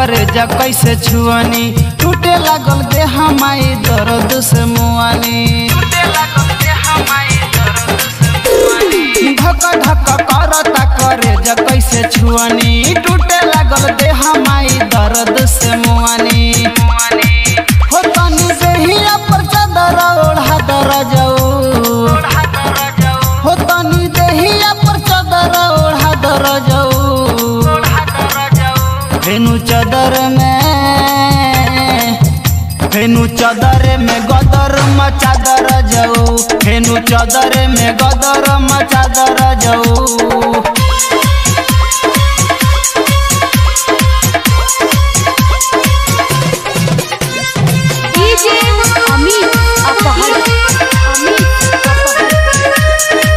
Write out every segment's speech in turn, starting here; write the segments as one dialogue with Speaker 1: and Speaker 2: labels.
Speaker 1: करे जा कैसे छुअनी टूटे लागल देह माई दर्द से मुआनी धक धक करता करे जा कैसे छुअनी टूटे लागल देह माई दर्द से मुआनी हो तनी देहिया पर चादर ओढ़ा दर जाऊ हो तनी देहिया पर चादर ओढ़ा दर जाऊ फेनु चादर में फेनु चादर में गदर मचादर जाऊ फेनु चादर में गदर मचादर जाऊ
Speaker 2: डीजे अमित अपहर अमित अपहर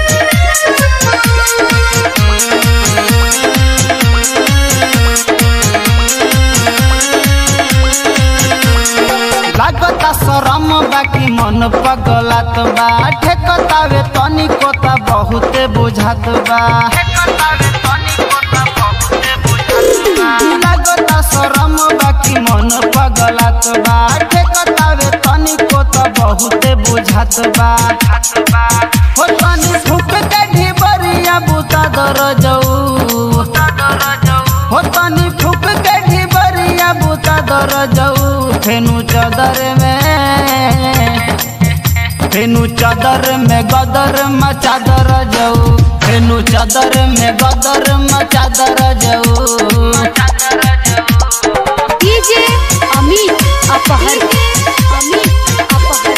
Speaker 1: लागता शरम बाकी मन पगलात बा ठेकतावे तनिको त बहुते बुझात बा लागता शरम बाकी मन पगलात बा ठेकतावे तनिको त बहुते बुझात बा हो तनी फूक के ढिबरिया बुता दर जाऊ हो तनी फूक के ढिबरिया बुता दर जाऊ फेनु चादर में फेनु चादर में गदर मचादर जाऊ फेनु चादर में गदर मचादर जाऊ
Speaker 2: डीजे अमित अपहर अमित अपहर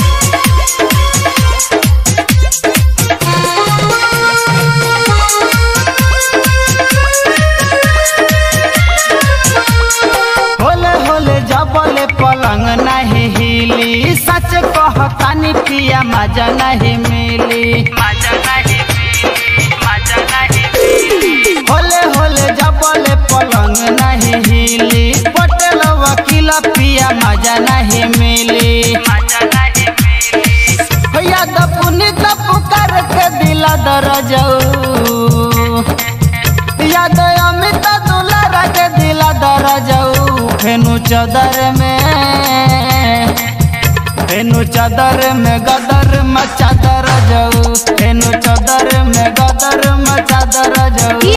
Speaker 1: होले होले जबले पलंग नहीं हिली सच कहतानी पिया मजा नहीं मिली होले होले जबले पलंग नहीं हिली पटेल वकील पिया मजा नहीं मिली याद पुनित पुकार के दिला दर जाऊ याद अमित दुलारा के दिला दर जाऊ फेनु चादर में फेनु चादर में गदर मचादर जाऊ फेनु चादर में गदर मचादर जाऊ